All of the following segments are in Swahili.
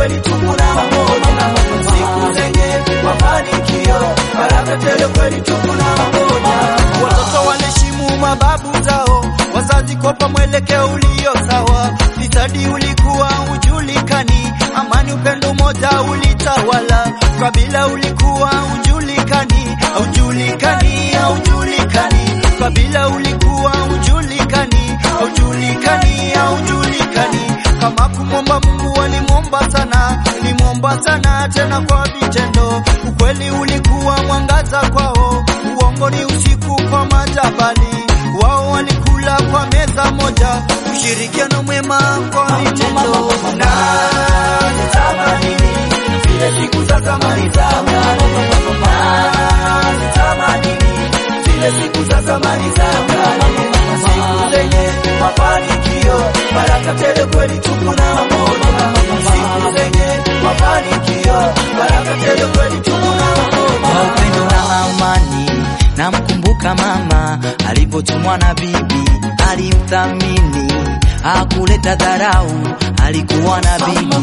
kweli tupu na mamoja, siku zenye mafanikio, baraka tele kweli tupu na mamoja. Watoto waliheshimu mababu zao, wazazi kopa mwelekeo ulio sawa, fisadi ulikuwa ujulikani, amani upendo umoja ulitawala, kabila ulikuwa ujulikani, aujulikani, aujulikani, kabila ulikuwa ujulikani, aujulikani, aujulikani, kama kumwomba Mungu walimwomba sana, limwomba sana tena kwa vitendo, ukweli ulikuwa mwangaza kwao, uongo ni usiku kwa majabali, wao walikula kwa meza moja, ushirikiano mwema kwa vitendo na nitamani zile siku za zamani za kale, na nitamani zile siku za zamani za kale, siku zenye mafanikio, baraka tele kweli tupu na mamoja, siku zenye mafanikio, baraka tele kweli tupu na kwa mamoja. upendo na amani. Namkumbuka mama alipotumwa na bibi, alimthamini, hakuleta dharau, alikuwa na bibi.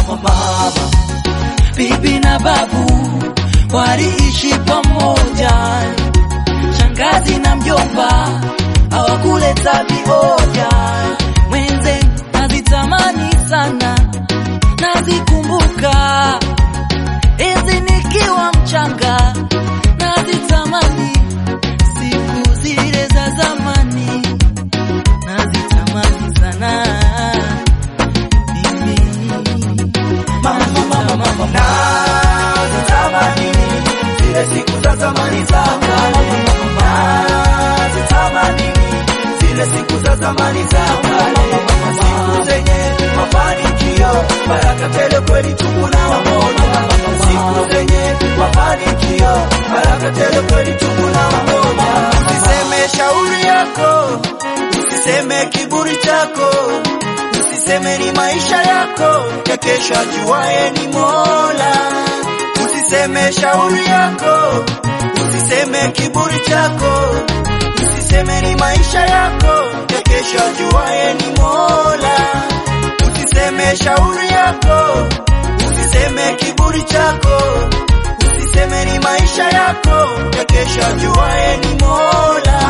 Bibi na babu waliishi pamoja, shangazi na mjomba hawakuleta vioja. Mwenze nazitamani sana, nazikumbuka enzi nikiwa mchanga, nazitamani siku zile za zamani, nazitamani sana mimi. Nazitamani. Nazitamani zile siku za zamani za kale, nazitamani zile siku za zamani za kale, siku zenye mafanikio, baraka tele kweli tupu na mamoja, siku zenye mafanikio, baraka tele kweli tupu na mamoja. Usiseme shauri yako, usiseme kiburi chako, usiseme ni maisha yako ya kesho, ajuaye ni Mola. Usiseme shauri yako, usiseme kiburi chako, usiseme ni maisha yako ya kesho, ajuaye ni Mola. Usiseme shauri yako, usiseme kiburi chako, usiseme ni maisha yako ya kesho, ajuaye ni Mola.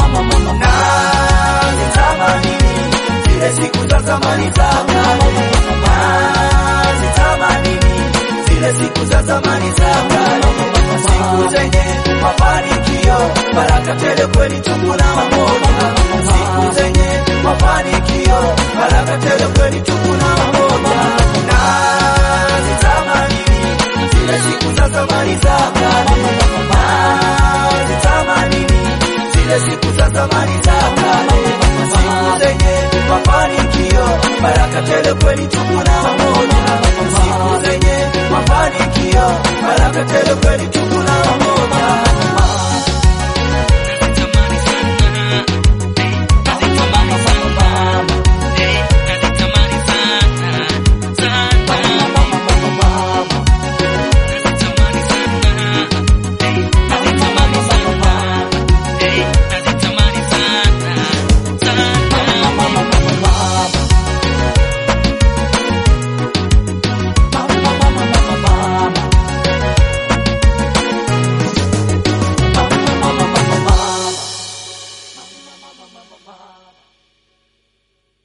Na nitamani zile siku za zamani za kale, nazitamani zile siku za zamani za kale, siku zenye mafanikio, baraka tele kweli tupu na mamoja, siku zenye mafanikio, baraka tele kweli tupu na mamoja, nazitamani zile siku za zamani za kale, nazitamani zile siku za zamani za kale, siku zenye mafanikio, baraka tele kweli tupu na mamoja, siku zenye mafanikio, baraka tele kweli tupu na mamoja.